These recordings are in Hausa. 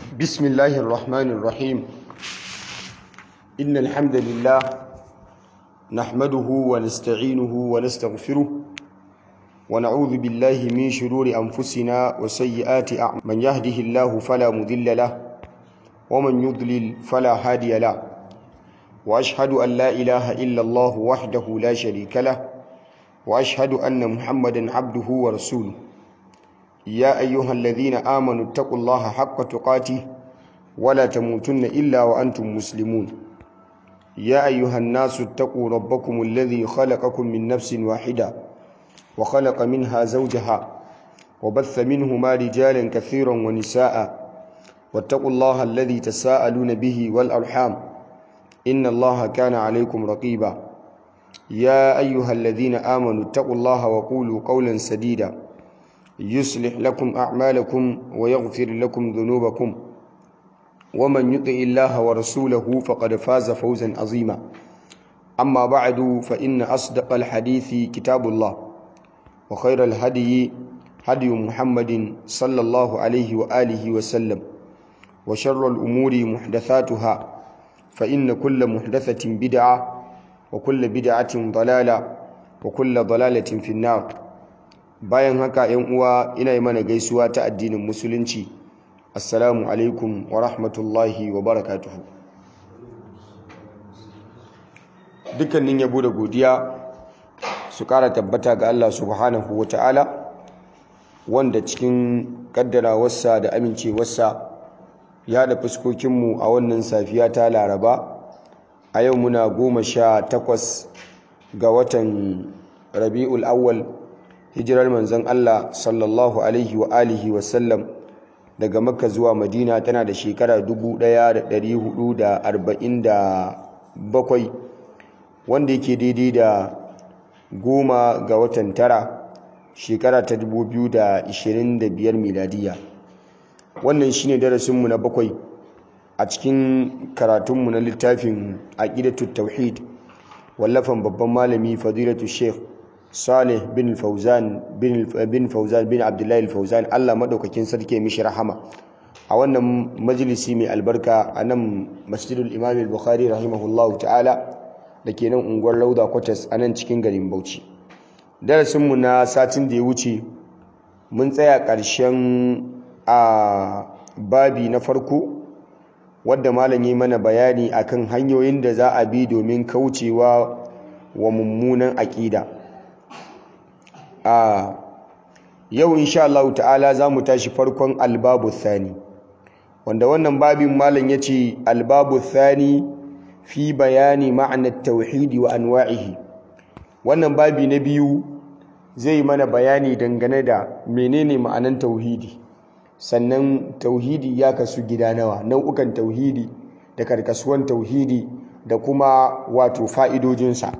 بسم الله الرحمن الرحيم إن الحمد لله نحمده ونستعينه ونستغفره ونعوذ بالله من شرور أنفسنا وسيئات أعمالنا من يهده الله فلا مضل له ومن يضلل فلا هادي له وأشهد أن لا إله إلا الله وحده لا شريك له وأشهد أن محمدا عبده ورسوله يا أيها الذين آمنوا اتقوا الله حق تقاته ولا تموتن إلا وأنتم مسلمون يا أيها الناس اتقوا ربكم الذي خلقكم من نفس واحدة وخلق منها زوجها وبث منهما رجالا كثيرا ونساء واتقوا الله الذي تساءلون به والأرحام إن الله كان عليكم رقيبا يا أيها الذين آمنوا اتقوا الله وقولوا قولا سديدا يصلح لكم أعمالكم ويغفر لكم ذنوبكم ومن يطع الله ورسوله فقد فاز فوزا عظيما أما بعد فإن أصدق الحديث كتاب الله وخير الهدي هدي محمد صلى الله عليه وآله وسلم وشر الأمور محدثاتها فإن كل محدثة بدعة وكل بدعة ضلالة وكل ضلالة في النار bayan haka yan uwa ina yi mana gaisuwa ta addinin musulunci assalamu alaikum wa rahmatullahi wa barakatuhu dukkanin yabo da godiya su kara tabbata ga Allah subhanahu wa ta'ala wanda cikin kaddarawarsa da amincewarsa ya da fuskokinmu a wannan safiya ta laraba a yau muna goma sha takwas ga watan rabi'ul awwal hijirar manzon Allah sallallahu alaihi wa alihi wa sallam daga makka zuwa madina tana da shekara 1447 wanda yake daidai da goma ga watan tara shekara ta 2025 miladiya wannan shine darasinmu na bakwai a cikin karatunmu na littafin aqidatut tauhid wallafan babban malami fadilatu sheikh Salih bin Fauzan bin Fauzan bin Abdullahi Fauzan Allah madaukakin sarki mishi rahama a wannan majalisi mai albarka a nan Masjidul Imam Al-Bukhari rahimahullahu ta'ala dake nan unguwar Lauda Quarters a nan cikin garin Bauchi darasin mu na satin da ya wuce mun tsaya ƙarshen a babi na farko wadda malam yi mana bayani akan hanyoyin da za a bi domin kaucewa wa mummunan aƙida a yau insha Allah ta'ala za mu tashi farkon albabu thani wanda wannan babin malam ya ce albabu thani fi bayani ma'anar tauhidi wa anwa'ihi wannan babi na biyu zai mana bayani dangane da menene ma'anan tauhidi sannan tauhidi ya kasu gida nawa nau'ukan tauhidi da karkasuwan tauhidi da kuma wato fa'idojinsa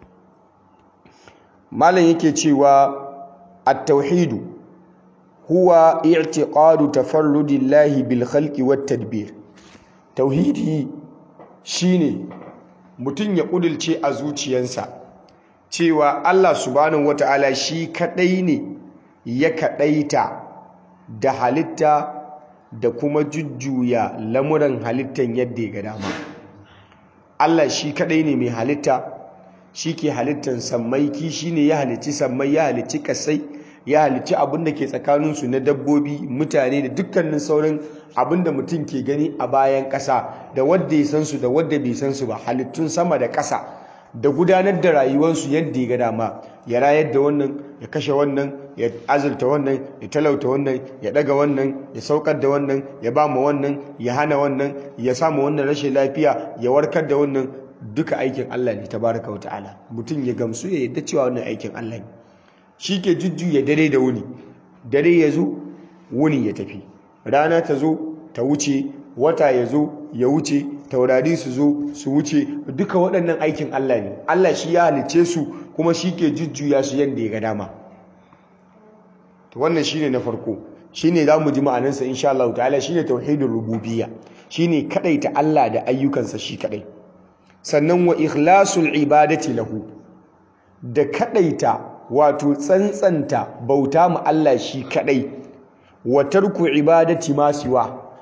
malam yake cewa at-tauhidu huwa i'tiqadu tafarrudillahi bil khalqi wat tadbir tauhidi shine mutum ya kudulce a zuciyarsa cewa Allah subhanahu wata'ala shi kadai ne ya kadaita da halitta da kuma jujjuya lamuran halittan yadda ya ga dama Allah shi kadai ne mai halitta shi ke halittar sammai kishi ne ya halicci sammai ya halicci kasai ya halicci abin da ke tsakaninsu na dabbobi mutane da dukkanin sauran abin da mutum ke gani a bayan ƙasa da wadda ya san su da wadda bai san su ba halittun sama da ƙasa da gudanar da rayuwarsu yadda ya ga dama ya rayar da wannan ya kashe wannan ya azurta wannan ya talauta wannan ya daga wannan ya saukar da wannan ya ba mu wannan ya hana wannan ya samu wannan rashin lafiya ya warkar da wannan duka aikin Allah ne tabaraka wata'ala mutum ya gamsu ya yadda cewa wannan aikin Allah ne shi ke jujjuya dare da wuni dare ya zo wuni ya tafi rana ta zo ta wuce wata ya zo ya wuce taurari su zo su wuce duka waɗannan aikin Allah ne Allah shi ya halice su kuma shi ke jujjuya su yadda ya ga dama to wannan shine na farko shine zamu ji ma'anarsa insha Allah ta'ala shine tauhidur rububiyya shine kadaita Allah da ayyukansa shi kadai sannan wa ikhlasul ibadati lahu da kadaita wato tsantsanta bauta mu Allah shi kadai wa tarku ibadati ma siwa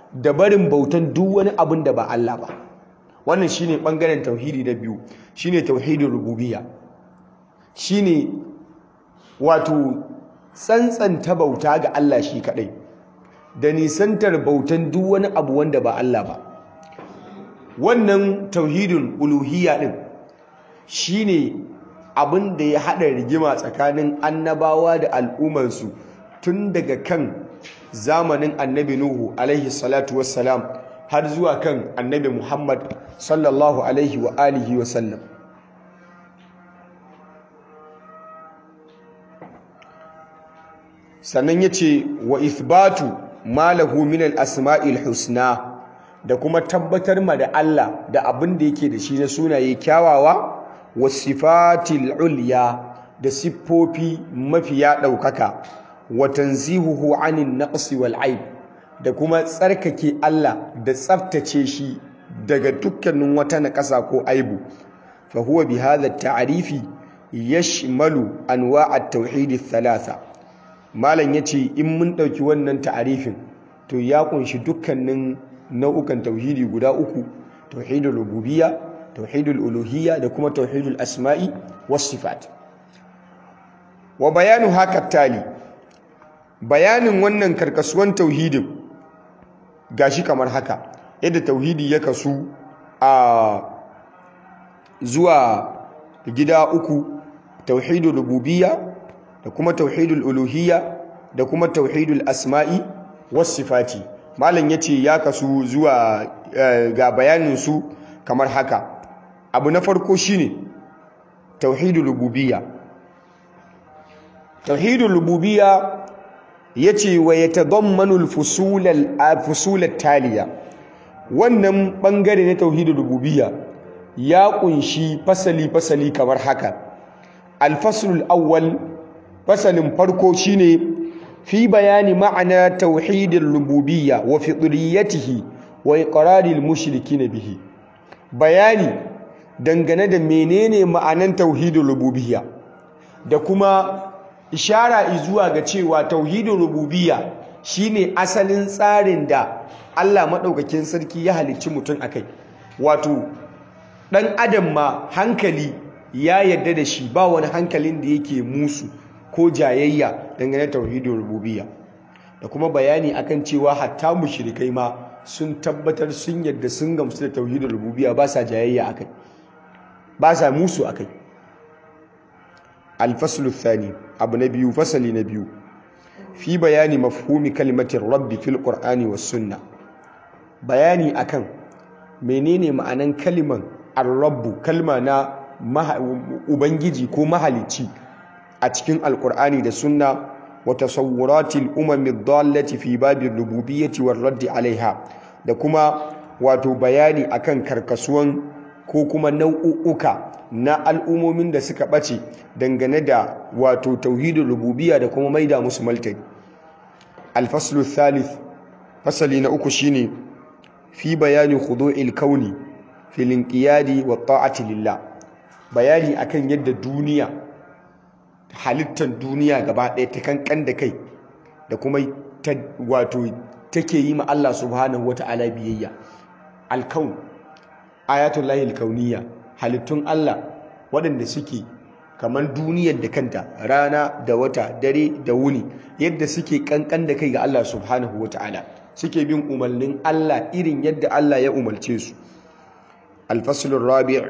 da barin bautan duk wani abin da ba Allah ba wannan shine bangaren tauhidi na biyu shine tauhidin rububiyya shine wato tsantsanta bauta ga Allah shi kadai da nisantar bautan duk wani abu wanda ba Allah ba wannan tauhidin uluhiyya din shine abin da ya hada rigima tsakanin annabawa da al'ummarsu tun daga kan zamanin annabi Nuhu alaihi salatu wassalam har zuwa kan annabi Muhammad sallallahu alaihi wa alihi wa sallam sannan ya ce wa ithbatu malahu min al-asma'il husna da kuma tabbatar ma da Allah da abin da yake da shi na sunaye kyawawa wa sifatil ulya da siffofi mafiya ɗaukaka wa tanzihuhu anin naqsi wal aib da kuma tsarkake Allah da tsaftace shi daga dukkanin wata naƙasa ko aibu fa huwa bi hadha at-ta'rifi yashmalu anwa' at-tauhid ath-thalatha malam yace in mun dauki wannan ta'arifin to ya kunshi dukkanin nau'ukan tauhidi guda uku tauhidul rububiyya tauhidul uluhiyya da kuma tauhidul asma'i was sifat wa bayanu haka tali bayanin wannan karkasuwan tauhidin gashi kamar haka yadda tauhidi ya kasu a zuwa gida uku tauhidul rububiyya da kuma tauhidul uluhiyya da kuma tauhidul asma'i was sifati malam yace ya kasu zuwa ga bayanin su kamar haka abu na farko shine tauhidul rububiyya tauhidul rububiyya yace wa yatadammanu al-fusul al-fusul taliya wannan bangare na tauhidul rububiyya ya kunshi fasali fasali kamar haka al-fasl al-awwal fasalin farko shine fi bayani ma'ana tauhidul rububiyya wa fitriyatihi wa iqraril mushrikin bihi bayani dangane da menene ma'anan tauhidul rububiyya da kuma ishara zuwa ga cewa tauhidul rububiyya shine asalin tsarin da Allah madaukakin sarki ya halicci mutum akai wato dan adam ma hankali ya yadda da shi ba wani hankalin da yake musu ko jayayya dangane da tauhidul rububiyya da kuma bayani akan cewa hatta mushrikai ma sun tabbatar sun yadda sun gamsu da tauhidul rububiyya ba sa jayayya akai ba sa musu akai al-faslu thani abu na biyu fasali na biyu fi bayani mafhumi kalimatin rabbi fil qur'ani was sunna bayani akan menene ma'anan kaliman ar-rabbu kalma na ubangiji ko mahalicci a cikin alkur'ani da sunna wa tasawwuratil umami dallati fi babir rububiyyati war raddi alaiha da kuma wato bayani akan karkasuwan ko kuma nau'uka na al'umomin da suka bace dangane da wato tauhidin rububiyya da kuma maida musu maltani al-faslu thalith fasali na uku shine fi bayani khudu'il kauni fil inqiyadi wa ta'ati lillah bayani akan yadda duniya halittar duniya gaba ɗaya ta kankan da kai da kuma wato take yi ma Allah subhanahu wata'ala biyayya alkaun ayatul lahi alkauniya halittun Allah waɗanda suke kamar duniyar da kanta rana da wata dare da wuni yadda suke kankan da kai ga Allah subhanahu wata'ala suke bin umarnin Allah irin yadda Allah ya umarce su alfaslur rabi'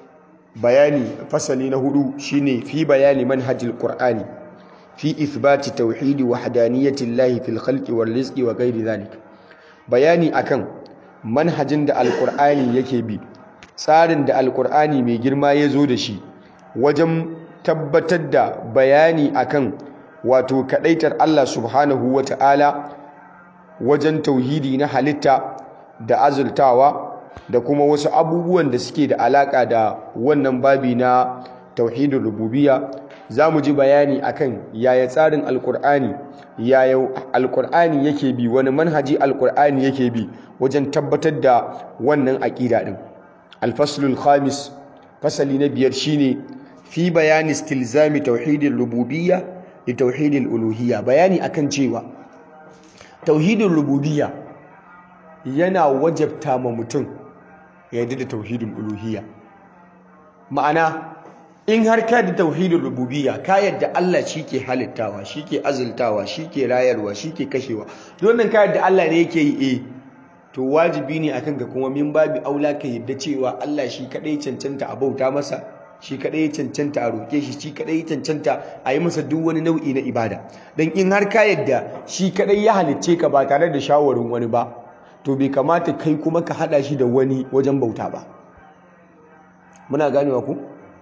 bayani fasali na hudu shine fi bayani manhajil qur'ani fi ithbati tauhidi wahdaniyati llahi fil khalqi wal rizqi wa ghairi dhalik bayani akan manhajin da alqur'ani yake bi tsarin da alqur'ani mai girma ya zo da shi wajen tabbatar da bayani akan wato kadaitar Allah subhanahu wata'ala wajen tauhidi na halitta da azultawa da kuma wasu abubuwan da suke da alaka da wannan babi na tauhidin rububiyya za mu ji bayani akan yaya tsarin alkur'ani yaya alkur'ani yake bi wani manhaji alkur'ani yake bi wajen tabbatar da wannan aƙida ɗin alfaslul khamis fasali na biyar shine fi bayani istilzami tauhidin rububiyya da tauhidin uluhiyya bayani akan cewa tauhidin rububiyya yana wajabta ma mutum ya yarda da tauhidul uluhiyya ma'ana in har ka da tauhidul rububiyya ka yadda Allah shi ke halittawa shi ke azultawa shi ke rayarwa shi ke kashewa wannan ka yadda Allah ne yake yi eh to wajibi ne akan ka kuma min babi aula ka yadda cewa Allah shi kadai cancanta a bauta masa shi kadai cancanta a roke shi shi kadai cancanta a yi masa duk wani nau'i na ibada dan in har ka yadda shi kadai ya halicce ka ba tare da shawarin wani ba to bai kamata kai kuma ka hada shi da wani wajen bauta ba muna ganewa ku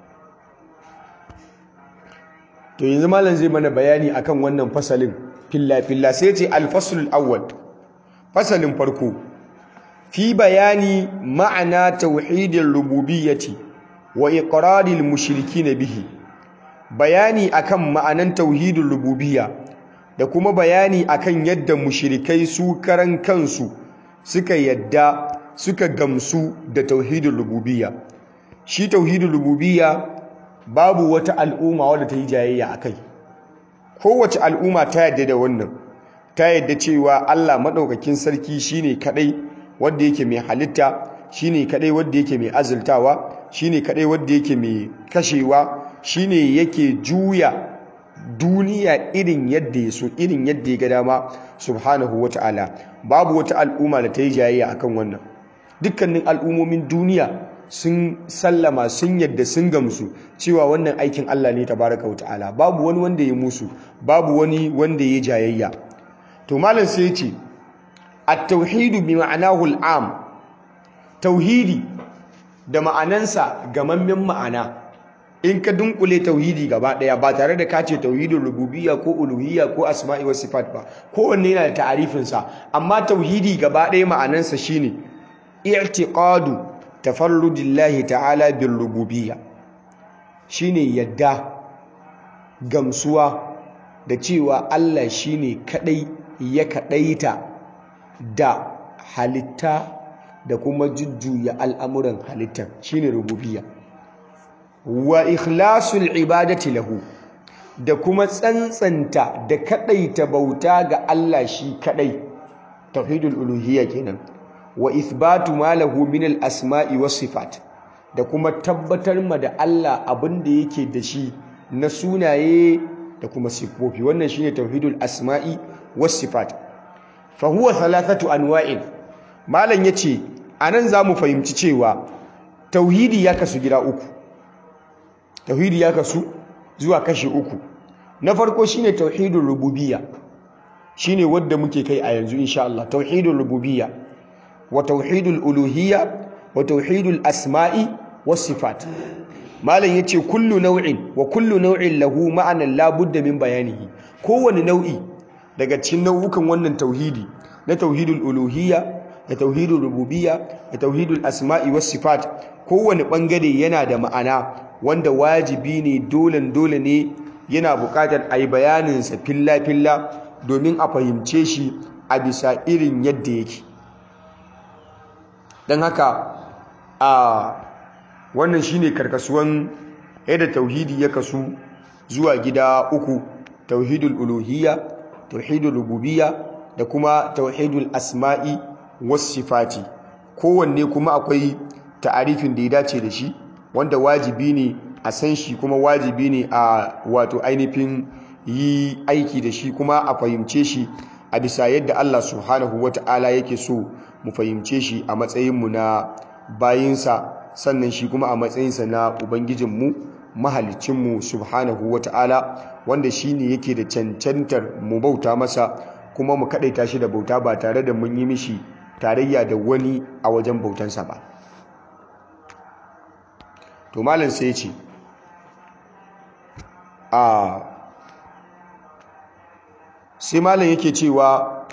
to yanzu malam zai mana bayani akan wannan fasalin filla filla sai ce al-faslul awwal fasalin farko fi bayani ma'ana tauhidin rububiyyati wa iqraril mushrikin bihi bayani akan ma'anan tauhidin rububiyya da kuma bayani akan yadda mushrikai su karan kansu suka yadda suka gamsu da tauhidin rububiyya shi tauhidin rububiyya babu wata al'umma wadda ta yi jayayya akai kowace al'umma ta yadda da wannan ta yadda cewa Allah madaukakin sarki shine kadai wanda yake mai halitta shine kadai wanda yake mai azultawa shine kadai wanda yake mai kashewa shine yake juya duniya irin yadda ya so irin yadda ya ga dama subhanahu wata'ala babu wata al'umma da ta yi jayayya akan wannan dukkanin al'ummomin duniya sun sallama sun yadda sun gamsu cewa wannan aikin Allah ne tabaraka wata'ala babu wani wanda ya musu babu wani wanda ya jayayya to malam sai ya ce at-tauhidu bi ma'anahu al-am tauhidi da ma'anansa gamammen ma'ana in ka dunkule tauhidi gaba daya ba tare da kace tauhidin rububiyya ko uluhiyya ko asma'i wa sifat ba kowanne yana da ta'arifin sa amma tauhidi gaba daya ma'anansa shine i'tiqadu tafarrudillahi ta'ala bil rububiyya shine yadda gamsuwa da cewa Allah shine kadai ya kadaita da halitta da kuma jujjuya al'amuran halittar shine rububiyya wa ikhlasul ibadati lahu da kuma tsantsanta da kadaita bauta ga Allah shi kadai tauhidul uluhiyya kenan wa ithbatu ma lahu min al asma'i was sifat da kuma tabbatar ma da Allah abin da yake da shi na sunaye da kuma sifofi wannan shine tauhidul asma'i was sifat fa huwa thalathatu anwa'in malam yace anan zamu fahimci cewa tauhidi ya kasu gida uku tauhidi ya kasu zuwa kashi uku na farko shine tauhidul rububiyya shine wanda muke kai a yanzu insha Allah tauhidul rububiyya wa tauhidul uluhiyya wa tauhidul asma'i was sifat malam yace kullu nau'in wa kullu nau'in lahu ma'anan la budda min bayanihi kowane nau'i daga cikin nau'ukan wannan tauhidi na tauhidul uluhiyya da tauhidul rububiyya da tauhidul asma'i was sifat kowane bangare yana da ma'ana wanda wajibi ne dolen dole ne yana buƙatar a yi bayaninsa filla-filla domin a fahimce shi a bisa irin yadda yake don haka a wannan shine karkasuwan yadda tauhidi ya kasu zuwa gida uku tauhidul uluhiyya tauhidul rububiyya da kuma tauhidul asma'i was sifati kowanne kuma akwai ta'arifin da ya dace da shi wanda wajibi ne a san shi kuma wajibi ne a wato ainihin yi aiki da shi kuma a fahimce shi a bisa yadda Allah subhanahu wata'ala yake so mu fahimce shi a matsayinmu na bayinsa sannan shi kuma a matsayinsa na ubangijinmu mahalicinmu subhanahu wata'ala wanda shi ne yake da cancantar mu bauta masa kuma mu kaɗaita shi da bauta ba tare da mun yi mishi tarayya da wani a wajen bautansa ba to malam sai ya ce a sai malam yake cewa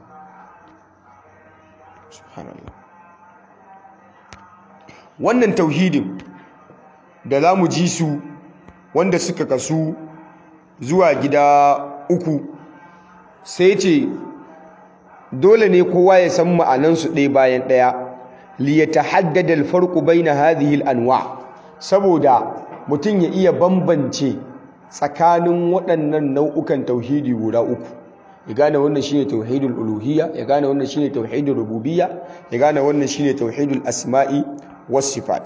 wannan tauhidin da za mu ji su wanda suka kasu zuwa gida uku sai ce dole ne kowa ya san ma'anansu ɗaya bayan ɗaya liyata haddada alfarku bai na hadihil anwa' saboda mutum ya iya bambance tsakanin waɗannan nau'ukan tauhidi guda uku ya gane wannan shine tauhidul uluhiyya ya gane wannan shine tauhidul rububiyya ya gane wannan shine tauhidul asma'i was sifat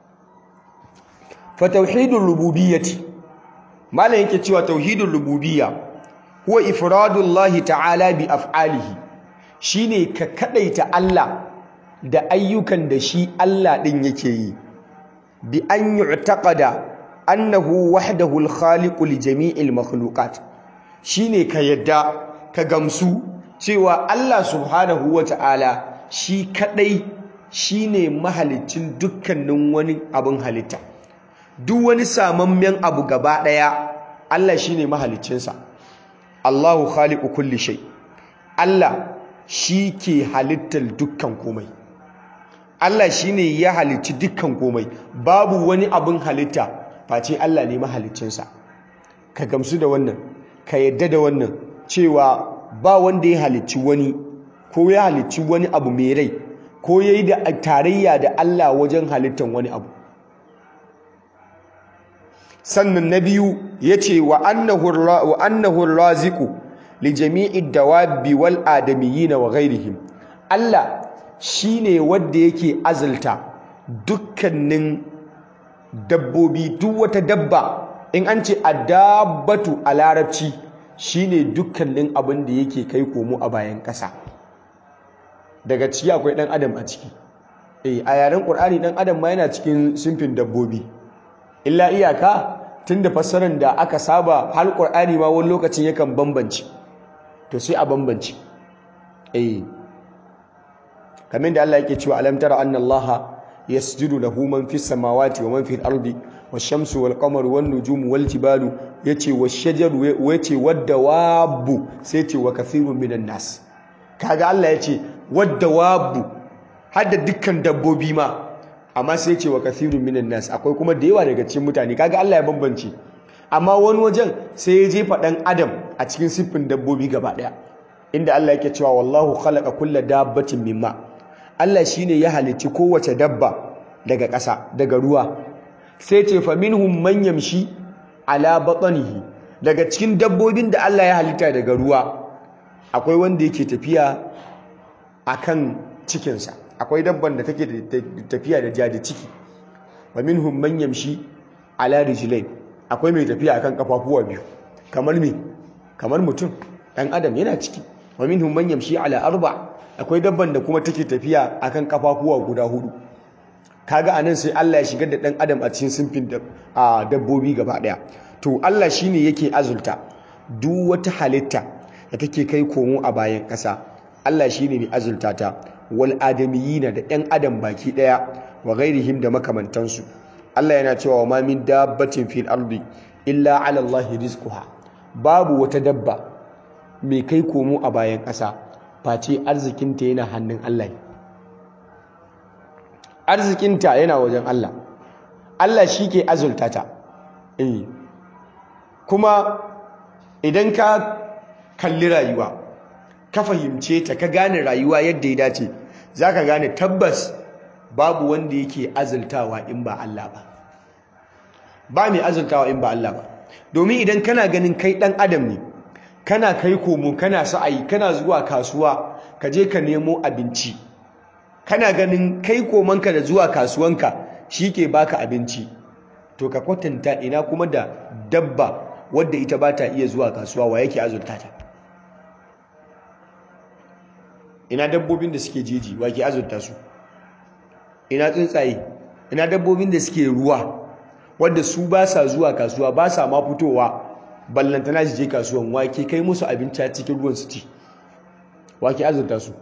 fa tauhidul rububiyyati malam yake cewa tauhidul rububiyya huwa ifradullahi ta'ala bi af'alihi shine ka kadaita Allah da ayyukan da shi Allah din yake yi bi an yu'taqada annahu wahdahu al-khaliqu li jami'il makhluqat shine ka yadda ka gamsu cewa Allah subhanahu wata'ala shi kadai shine mahalicin dukkanin wani abin halitta duk wani samammen abu gaba daya Allah shine mahaliccinsa Allahu khaliqu kulli shay Allah shi ke halittar dukkan komai Allah shine ya halicci dukkan komai babu wani abin halitta face Allah ne mahaliccinsa ka gamsu da wannan ka yadda da wannan cewa ba wanda ya halicci wani ko ya halicci wani abu mai rai ko ya yi da tarayya da Allah wajen halittar wani abu sannan na biyu ya ce wa annahu raziku li jami'i dawabi wal adamiyina wa ghairihim Allah shine wanda yake azalta dukkanin dabbobi duk wata dabba in an ce adabbatu a larabci shine dukkanin abin da yake kai komo a bayan ƙasa daga ciki akwai ɗan adam a ciki eh a yaren ƙur'ani ɗan adam ma yana cikin simfin dabbobi illa iyaka tunda fassarar da aka saba har ƙur'ani ma wani lokacin yakan bambance to sai a bambance eh kamar da Allah yake cewa alam tara anna Allah yasjudu lahu man fis samawati wa man fil ardi wash-shamsu wal-qamaru wan-nujumu wal-jibalu yace wash-shajaru yace wad-dawabu sai yace wa kathirun minan nas kaga Allah yace wad-dawabu hadda dukkan dabbobi ma amma sai yace wa kathirun minan nas akwai kuma da yawa daga cikin mutane kaga Allah ya bambance amma wani wajen sai ya jefa dan adam a cikin siffin dabbobi gaba daya inda Allah yake cewa wallahu khalaqa kulla dabbatin mimma Allah shine ya halicci kowace dabba daga ƙasa daga ruwa sai ce fa minhum man yamshi ala batnihi daga cikin dabbobin da Allah ya halitta daga ruwa akwai wanda yake tafiya akan cikinsa akwai dabban da take tafiya da jaji ciki wa minhum man yamshi ala rijlain akwai mai tafiya akan kafafuwa biyu kamar me kamar mutum dan adam yana ciki wa minhum man yamshi ala arba akwai dabban da kuma take tafiya akan kafafuwa guda hudu kaga anan sai Allah ya shigar da dan adam a cikin sinfin dabbobi gaba daya to Allah shine yake azulta duk wata halitta da take kai komo a bayan kasa Allah shine mai azulta ta wal adamiyina da ɗan adam baki daya wa ghairihim da makamantansu Allah yana cewa wa ma min dabbatin fil ardi illa ala Allah rizquha babu wata dabba mai kai komo a bayan ƙasa face arzikinta yana hannun Allah arzikinta yana wajen Allah Allah shi ke azulta ta kuma idan ka kalli rayuwa ka fahimce ta ka gane rayuwa yadda ya dace za ka gane tabbas babu wanda yake azultawa in ba Allah ba ba mai azultawa in ba Allah ba domin idan kana ganin kai ɗan adam ne kana kai komo kana sa'ayi kana zuwa kasuwa ka je ka nemo abinci kana ganin kai komanka da zuwa kasuwanka shi ke baka abinci to ka kwatanta ina kuma da dabba wadda ita ba ta iya zuwa kasuwa wa yake azurta ta ina dabbobin da suke jeji wa ke azurta su ina tsuntsaye ina dabbobin da suke ruwa wadda su ba sa zuwa kasuwa ba sa ma fitowa ballantana su je kasuwan wake kai musu abinci a cikin ruwan su ci wake azurta su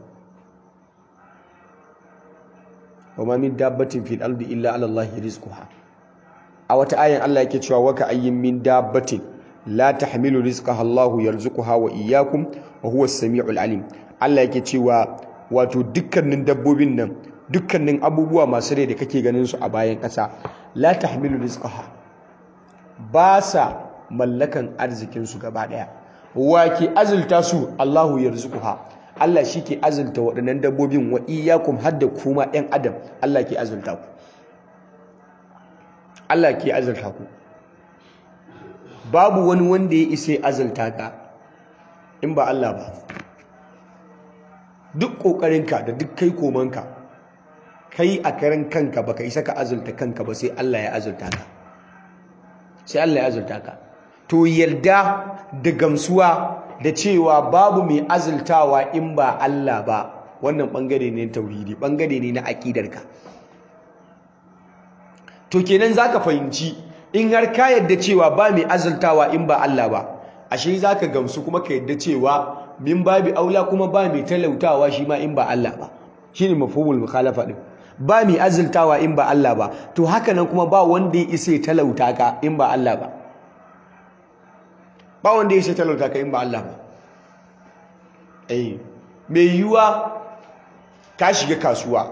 wa ma min dabbatin fil ardi illa ala Allah rizquha a wata ayan Allah yake cewa waka ayyin min dabbatin la tahmilu rizqaha Allah yarzuquha wa iyyakum wa huwa as-sami'ul alim Allah yake cewa wato dukkanin dabbobin nan dukkanin abubuwa masu rai da kake ganin su a bayan ƙasa la tahmilu rizqaha ba sa mallakan arzikinsu gaba ɗaya wa ke azulta su Allahu yarzuquha Allah shi ke azulta waɗannan dabbobin wa iyyakum hadda kuma ɗan adam Allah ke azulta ku Allah ke azulta ku babu wani wanda ya isa azulta ka in ba Allah ba duk ƙoƙarinka da duk kai komanka kai a karan kanka baka isa ka azulta kanka ba sai Allah ya azulta ka sai Allah ya azulta ka to yarda da gamsuwa da cewa babu mai azultawa in ba Allah ba wannan bangare ne tauhidi bangare ne na aqidarka to kenan zaka fahimci in har ka yarda cewa ba mai azultawa in ba Allah ba ashe zaka gamsu kuma ka yarda cewa min babi aula kuma ba mai talautawa shi ma in ba Allah ba shine mafhumul mukhalafa din ba mai azultawa in ba Allah ba to haka nan kuma ba wanda ya isa ya talauta ka in ba Allah ba ba wanda ya isa talauta ka in ba Allah ba eh mai yiwuwa ka shiga kasuwa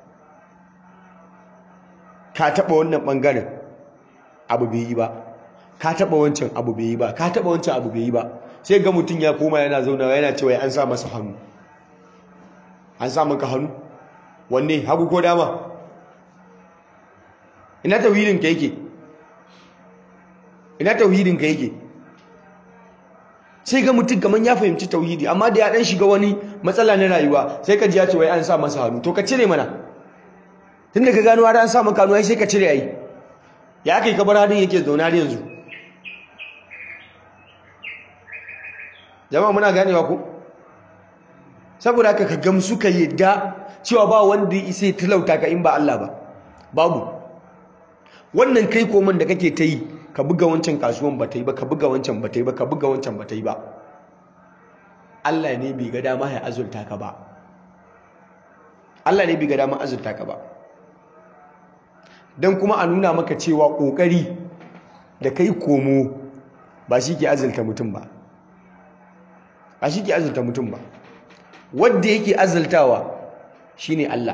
ka taba wannan bangaren abu bai yi ba ka taba wancan abu bai yi ba ka taba wancan abu bai yi ba sai ga mutum ya koma yana zaunawa yana cewa an sa masa hannu an sa maka hannu wanne hagu ko dama ina tauhidin ka yake ina tauhidin ka yake sai ga mutum kaman ya fahimci tauhidi amma da ya dan shiga wani matsala na rayuwa sai ka ji ya ce wai an sa masa hannu to ka cire mana tun da ka gano har an sa maka hannu ai sai ka cire ai ya kai ka bar hadin yake zauna har yanzu jama'a muna ganewa ko saboda haka ka gamsu ka yadda cewa ba wanda ya isa talauta ka in ba Allah ba babu wannan kai koman da kake ta yi ka buga wancan kasuwan ba ta yi ba ka buga wancan ba ta yi ba ka buga wancan ba ta yi ba Allah ne bai ga dama ya azurta ka ba Allah ne bai ga dama azurta ka ba dan kuma a nuna maka cewa kokari da kai komo ba shi ke azurta mutum ba ba shi ke azurta mutum ba wadda yake azurtawa shine Allah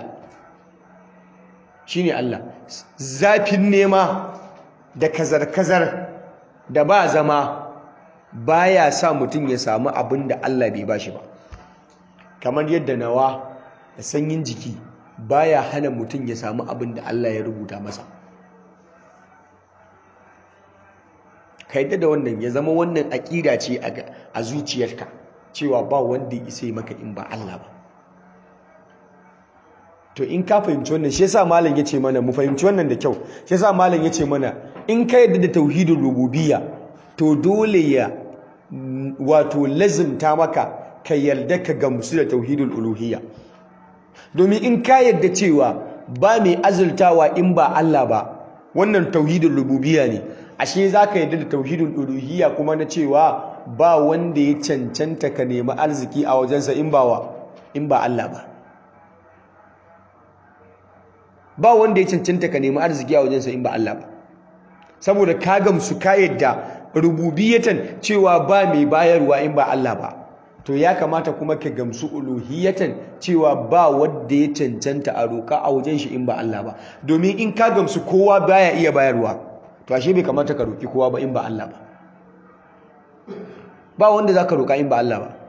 shine Allah zafin nema da kazar-kazar da ba zama baya sa mutum ya samu abin da Allah bai bashi ba kamar yadda nawa da sanyin jiki baya hana mutum ya samu abin da Allah ya rubuta masa ka yadda da wannan ya zama wannan aƙida ce a zuciyarka cewa ba wanda ya isa maka in ba Allah ba to in ka fahimci wannan shi yasa malam yace mana mu fahimci wannan da kyau shi yasa malam yace mana in ka yadda da tauhidul rububiyya to dole ya wato lazimta maka ka yarda ka gamsu da tauhidul uluhiyya domin in ka yadda cewa ba mai azultawa in ba Allah ba wannan tauhidul rububiyya ne ashe zaka yadda da tauhidul uluhiyya kuma na cewa ba wanda ya cancanta ka nemi arziki a wajensa in ba wa in ba Allah ba ba wanda ya cancanta ka nemi arziki a wajensa in ba Allah ba saboda ka gamsu ka yadda rububiyatan cewa ba mai bayarwa in ba Allah ba to ya kamata kuma ka gamsu uluhiyatan cewa ba wanda ya cancanta a roƙa a wajen shi in ba Allah ba domin in ka gamsu kowa baya iya bayarwa to ashe bai kamata ka roƙi kowa ba in ba Allah ba ba wanda za ka roƙa in ba Allah ba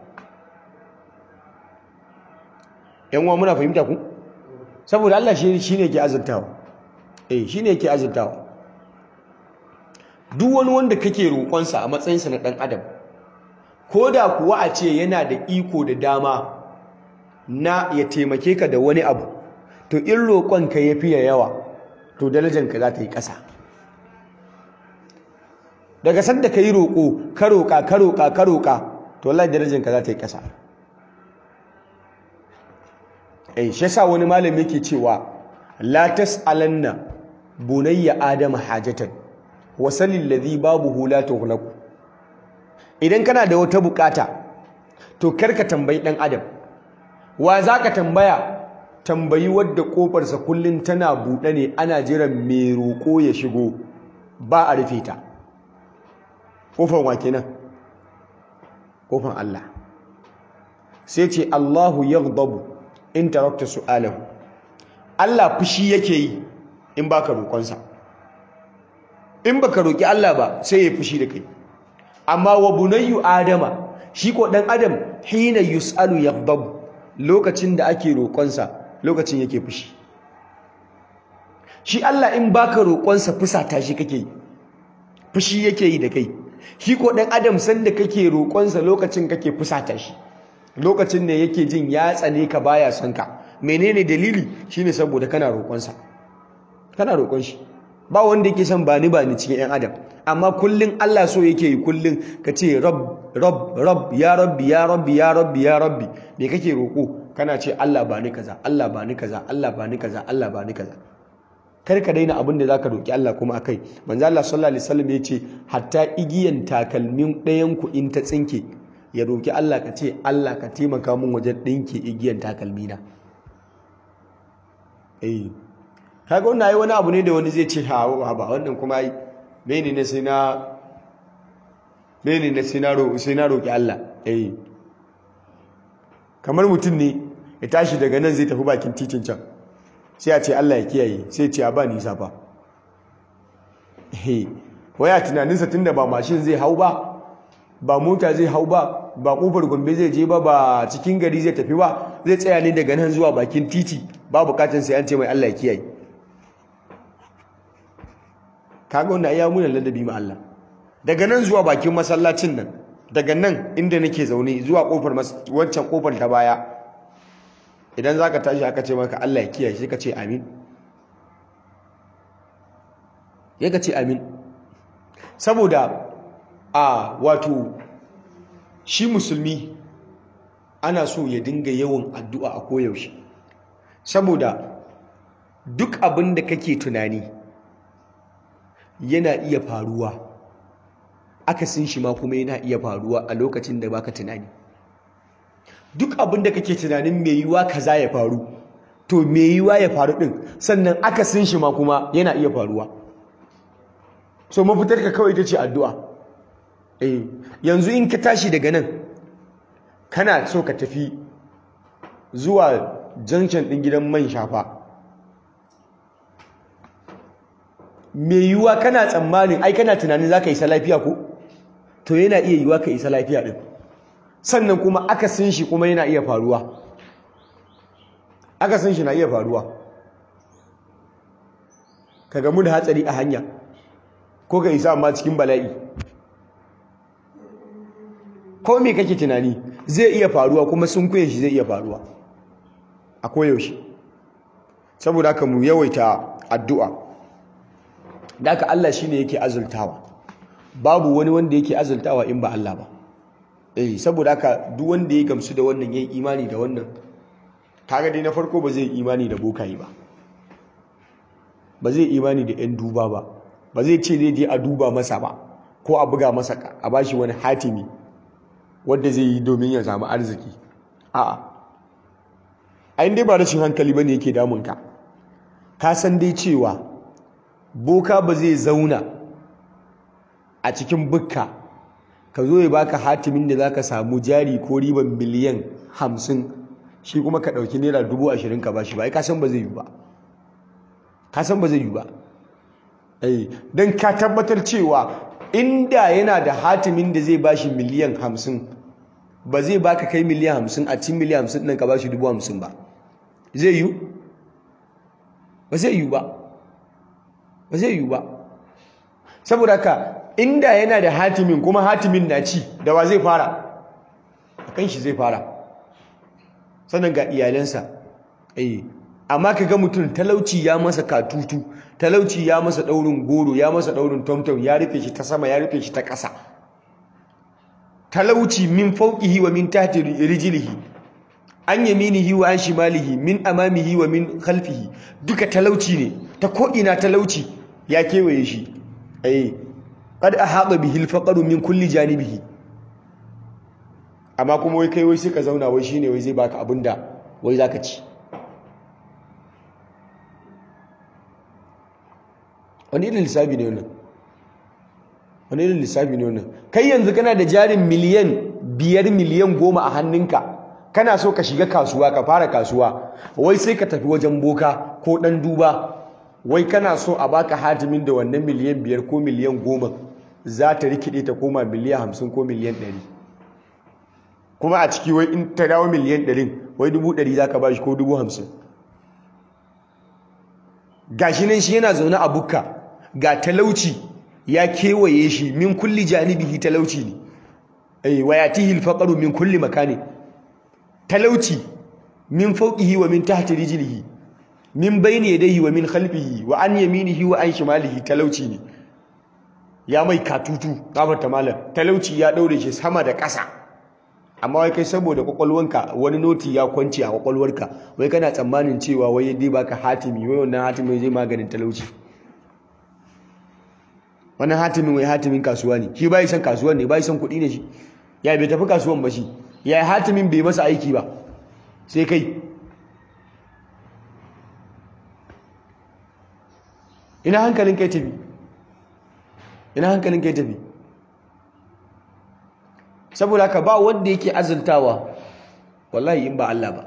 yan uwa muna fahimta ku saboda Allah shi ne ke azurtawa eh shi ne ke azurtawa duk wani wanda kake roƙonsa a matsayinsa na ɗan adam ko da kuwa a ce yana da iko da dama na ya taimake ka da wani abu to in roƙonka ya fiye yawa to darajanka za ta yi ƙasa daga sanda ka yi roƙo ka roƙa ka roƙa ka roƙa to wallahi darajanka za ta yi ƙasa eh shi yasa wani malami yake cewa la tasalanna bunayya adama hajatan wa salil ladhi babuhu la tughlaqu idan kana da wata bukata to karka tambayi dan adam wa zaka tambaya tambayi wadda kofarsa kullun tana buɗe ne ana jiran mai roƙo ya shigo ba a rufe ta kofar wa kenan kofar Allah sai ce Allahu yaghdabu in tarakta su'alahu Allah fushi yake yi in baka roƙonsa in baka roƙi Allah ba sai ya fushi da kai amma wa bunayyu adama shi ko dan adam hina yus'alu yaghdab lokacin da ake roƙonsa lokacin yake fushi shi Allah in baka roƙonsa fusata shi kake fushi yake yi da kai shi ko dan adam sanda kake roƙonsa lokacin kake fusata shi lokacin ne yake jin ya tsane ka baya son ka menene dalili shine saboda kana roƙonsa kana roƙon shi ba wanda yake son bani bani cikin yan adam amma kullun Allah so yake yi kullun ka ce rabb rabb rabb ya rabbi ya rabbi ya rabbi ya rabbi me kake roƙo kana ce Allah bani kaza Allah bani kaza Allah bani kaza Allah bani kaza kar ka daina abin da zaka roki Allah kuma akai manzo Allah sallallahu alaihi wasallam yace hatta igiyan takalmin ɗayan ku in ta tsinke ya roki Allah ka ce Allah ka taimaka min wajen dinke igiyan takalmina eh kaga wannan ai wani abu ne da wani zai ce ha ba wannan kuma ai mene ne sai na mene ne sai na roki sai na roki Allah eh kamar mutum ne ya tashi daga nan zai tafi bakin titin can sai a ce Allah ya kiyaye sai ce a ba nisa fa waya tunaninsa tunda ba mashin zai hau ba ba mota zai hau ba ba kofar gombe zai je ba ba cikin gari zai tafi ba zai tsaya ne daga nan zuwa bakin titi ba bukatun sai an ce mai Allah ya kiyaye kaga wannan ya muna ladabi ma Allah daga nan zuwa bakin masallacin nan daga nan inda nake zaune zuwa kofar wancan kofar ta baya idan za ka tashi aka ce maka Allah ya kiyaye sai ka ce amin ya ka ce amin saboda a wato shi musulmi ana so ya dinga yawan addu'a a koyaushe saboda duk abin da kake tunani yana iya faruwa akasin shi ma kuma yana iya faruwa a lokacin da baka tunani duk abin da kake tunanin mai yiwa kaza ya faru to mai yiwa ya faru din sannan akasin shi ma kuma yana iya faruwa so mafitar ka kawai ita ce addu'a eh yanzu in ka tashi daga nan kana so ka tafi zuwa junction din gidan man shafa mai yiwa kana tsammanin ai kana tunanin za ka isa lafiya ko to yana iya yiwa ka isa lafiya din sannan kuma akasin shi kuma yana iya faruwa akasin shi na iya faruwa ka gamu da hatsari a hanya ko ka isa amma cikin bala'i ko me kake tunani zai iya faruwa kuma sun kuye shi zai iya faruwa a koyaushe saboda haka mu yawaita addu'a da haka Allah shine yake azultawa babu wani wanda yake azultawa in ba Allah ba eh saboda haka duk wanda ya gamsu da wannan yayi imani da wannan kaga dai na farko ba zai imani da bokayi ba ba zai imani da yan duba ba ba zai ce zai je a duba masa ba ko a buga masa a bashi wani hatimi wanda zai yi domin ya samu arziki a'a ayin dai ba rashin hankali bane yake damun ka ka san dai cewa boka ba zai zauna a cikin bukka ka zo ya baka hatimin da zaka samu jari ko riban miliyan hamsin shi kuma ka ɗauki naira dubu ashirin ka bashi ba ai ka san ba zai yi ba ka san ba zai yi ba don ka tabbatar cewa inda yana da hatimin da zai bashi miliyan hamsin ba zai baka kai miliyan hamsin a cikin miliyan hamsin ɗin ka bashi dubu hamsin ba zai yi ba zai yi ba ba zai yi ba saboda ka inda yana da hatimin kuma hatimin na ci da wa zai fara a kan shi zai fara sannan ga iyalansa eh amma ka ga mutum talauci ya masa katutu talauci ya masa daurin goro ya masa daurin tomtom ya rufe shi ta sama ya rufe shi ta ƙasa talauci min fauqihi wa min tahti rijlihi an yaminihi wa an shimalihi min amamihi wa min khalfihi duka talauci ne ta ko ina talauci ya kewaye shi eh qad ahata bihi al min kulli janibihi amma kuma wai kai wai sai ka zauna wai shine wai zai baka abinda wai zaka ci wani irin lissafi ne wannan wani irin lissafi ne wannan kai yanzu kana da jarin miliyan biyar miliyan goma a hannunka kana so ka shiga kasuwa ka fara kasuwa wai sai ka tafi wajen boka ko dan duba wai kana so a baka hatimin da wannan miliyan biyar ko miliyan goma za ta rikide ta koma miliyan hamsin ko miliyan ɗari kuma a ciki wai in ta dawo miliyan ɗarin wai dubu ɗari za ka ba shi ko dubu hamsin gashi nan shi yana zaune a bukka ga talauci ya kewaye shi min kulli janibihi talauci ne eh wa yatihi al-faqru min kulli makani talauci min fawqihi wa min tahti rijlihi min bayni yadayhi wa min khalfihi wa an yaminihi wa an shimalihi talauci ne ya mai katutu gafarta malam talauci ya daure shi sama da ƙasa amma wai kai saboda kwakwalwanka wani noti ya kwance a kwakwalwarka wai kana tsammanin cewa wai dai baka hatimi wai wannan hatimin zai maganin talauci wannan hatimin wai hatimin kasuwa ne shi bai san kasuwa ne bai san kuɗi ne shi ya bai tafi kasuwan ba shi ya hatimin bai masa aiki ba sai kai ina hankalin kai tafi ina hankalin kai tafi saboda haka ba wanda yake azultawa wallahi in ba Allah ba